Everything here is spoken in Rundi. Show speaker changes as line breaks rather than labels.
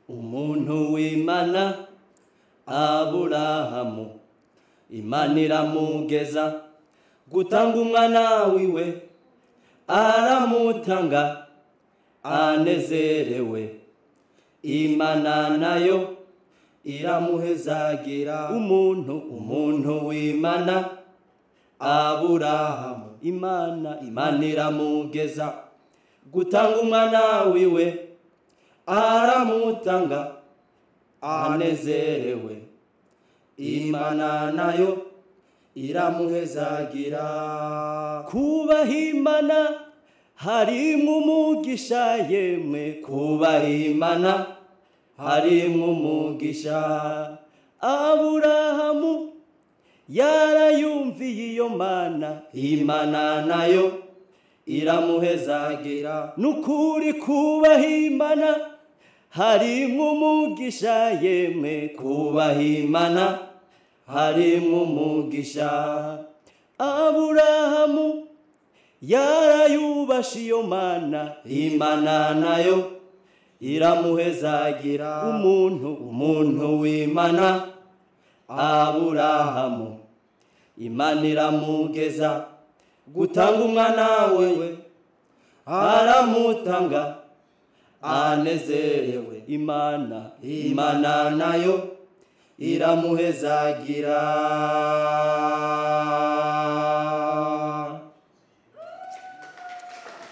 umuntu w'imana aburahamu imana iramugeza gutanga umwana wiwe aramutanga anezerewe imana nayo iramuhezagira umuntu umuntu w'imana aburahamu imana imana iramugeza gutanga umwana wiwe aramutanga anezerewe imana nayo iramuhezagira kubaha imana harimwo umugisha yemwe kubaha imana harimwo umugisha aburahamu yarayumviye iyo mana imana nayo iramuhezagira nukuri kubaha imana harimwo umugisha yemwe kubaha imana harimwo umugisha aburahamu yarayubasha iyo mana imana nayo iramuhezagira umuntu umuntu w'imana aburahamu imana iramugeza gutanga umwana wewe aramutanga anezerewe imana imana nayo iramuhezagira